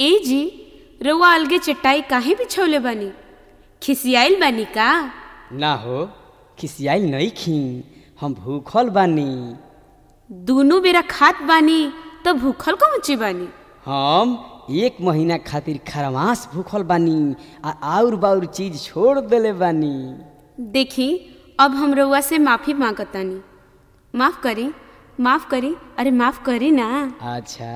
ए जी रउआ अलगे चटाई काहे बिछौले बानी खिसियाइल बानी का ना हो खिसियाई नहीं खी हम भूखल बानी दूनो बेरा खात बानी त भूखल को मुचे बानी हम एक महीना खातिर खरमास भूखल बानी आ आउर बाउर चीज छोड़ देले बानी देखी अब हम रउआ से माफी मांगतानी माफ करी माफ करी अरे माफ करी ना अच्छा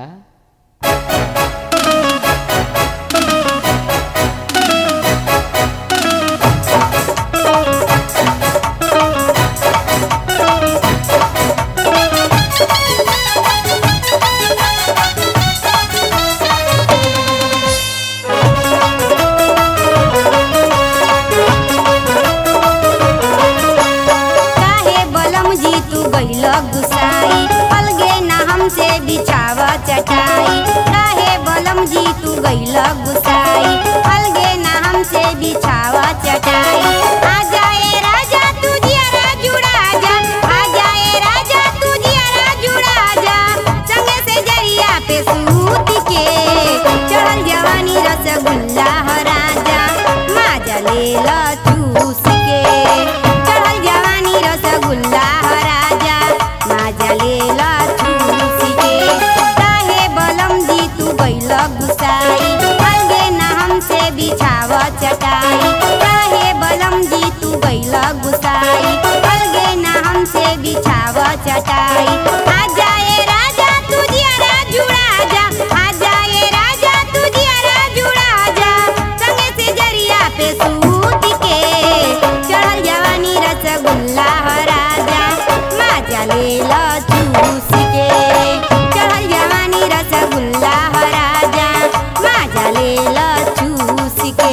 काहे बलम जी तू गइल गुसाई अलगे ना हमसे बिछाव चटाई काहे बलम जी तू गइल गुसाई अलगे ना हमसे बिछाव चटाई आ जाए राजा तू जियारा जुड़ा जा आ जाए राजा तू जियारा जुड़ा जा संगे से जरिया पे सूत के चढ़ल जवानी रसगुल्ला ह राजा माजा ले ल चूस के चढ़ल जवानी रसगुल्ला ह राजा माजा ले ल चूस के काहे बलम जी तू गइल गुसाई अलगे ना हमसे बिछाव चटाई काहे बलम जी तू गइल गुसाई अलगे ना हमसे बिछाव चटाई आ जाए राजा तू जियारा जुड़ा जा आ जाए राजा तू जियारा जुड़ा जा संगे से जरिया पे सूत के चढ़ल जवानी रसगुल्ला ह राजा माजा ले ल चूस के चढ़ल जवानी रसगुल्ला ह राजा माजा ले ल चूस के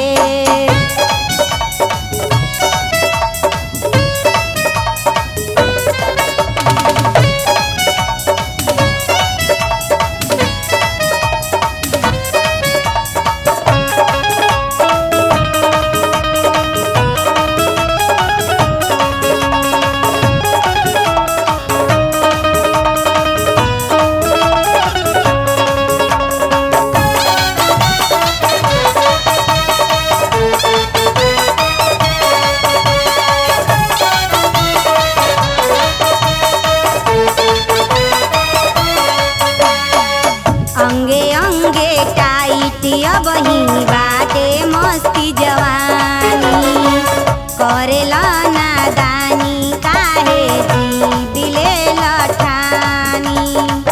अंगे अंगे टाइट अब ही बाटे मस्ती जवानी करेला नादानी काहे जी दिले लठानी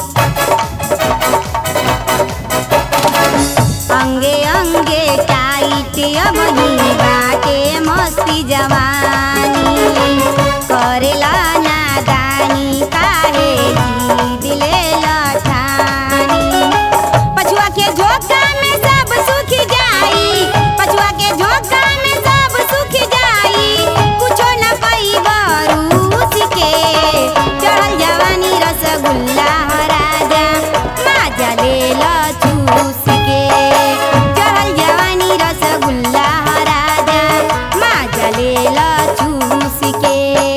अंगे अंगे टाइट अब ही बाटे मस्ती जवानी करेला नादानी काहे जी दिले लठानी पछुआ के झोंका में सब सुख जाई पछुआ के झोंका में सब सुख जाई कुछो न पाई बरूस के चढ़ल जवानी रसगुल्ला ह राजा माजा ले ल चूस के चढ़ल जवानी रसगुल्ला ह राजा माजा ले ल चूस के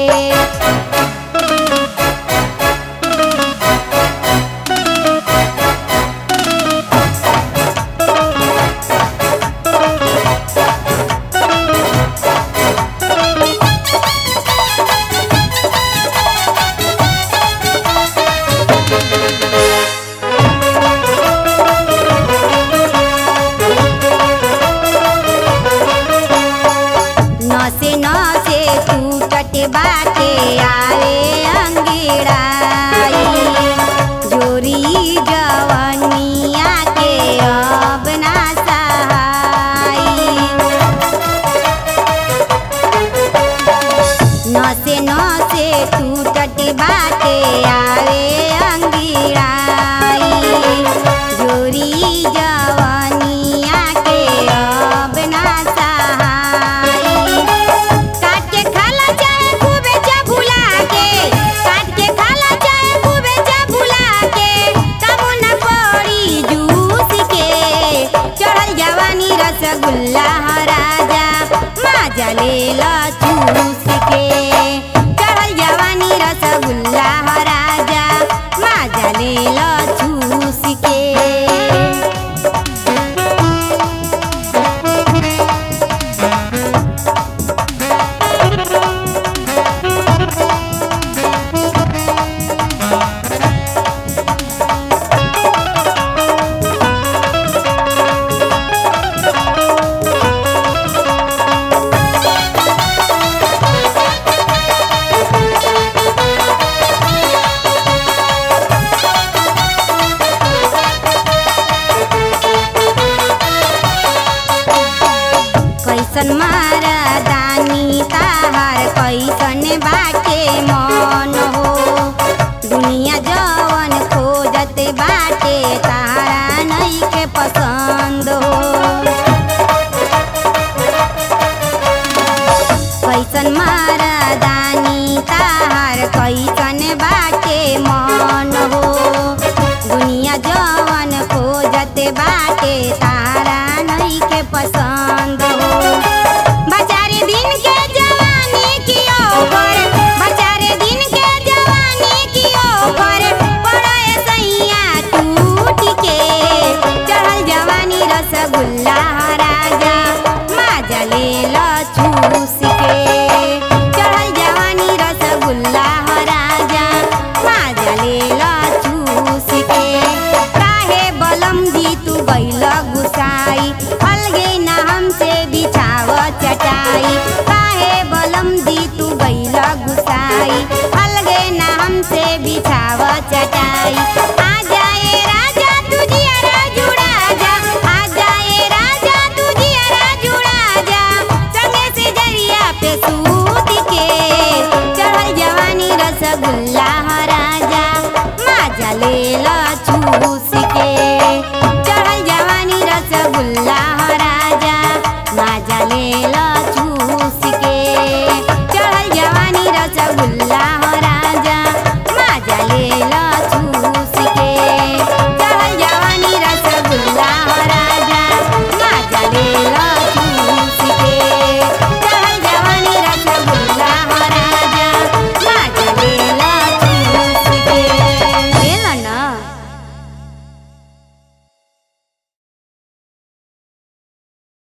नसे नसे टूटट बाटे आवे अंगिड़ाई जोरी जवनिया के अब ना सहाई नसे नसे टूटट बाटे आवे अंगिड़ाई जोरी जवनिया के अब ना सहाई काट के खाला चाहे खूबे चबुला के काट के खाला चाहे खूबे चबुला के काबू न पड़ी जूस के चढ़ल जवानी रसगुल्ला ह राजा माजा ले ल चूस के चढ़ल जवानी रसगुल्ला ह राजा माजा ले ल चूस के तारा नहीं के पसंद हो